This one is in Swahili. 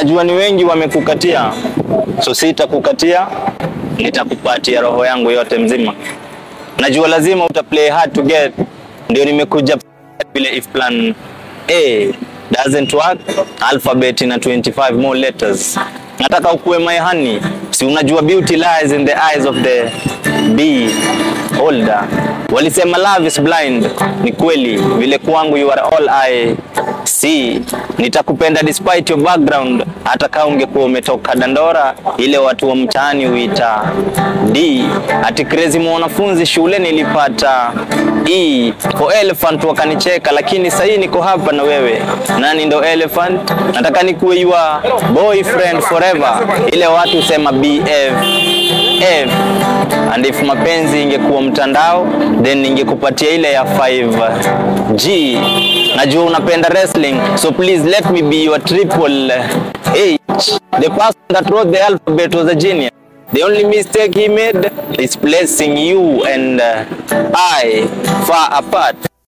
najua ni wengi wamekukatia, so sitakukatia, nitakupatia roho yangu yote mzima. Najua lazima uta play hard to get, ndio nimekuja vile if plan A doesn't work, alphabet na 25 more letters. Nataka ukuwe my honey, si unajua beauty lies in the eyes of the beholder. Walisema love is blind, ni kweli, vile kwangu you are all I see. Nitakupenda despite your background, hata kama ungekuwa umetoka Dandora, ile watu wa mtaani huita D. Ati crazy mwanafunzi shule nilipata E for elephant, wakanicheka, lakini sahii niko hapa na wewe. Nani ndo elephant? Nataka nikuwe your boyfriend forever, ile watu husema BF F. And if mapenzi ingekuwa mtandao then ningekupatia ile ya 5G. Najua unapenda wrestling so please let me be your triple H. The person that wrote the alphabet was a genius. The only mistake he made is placing you and uh, I far apart.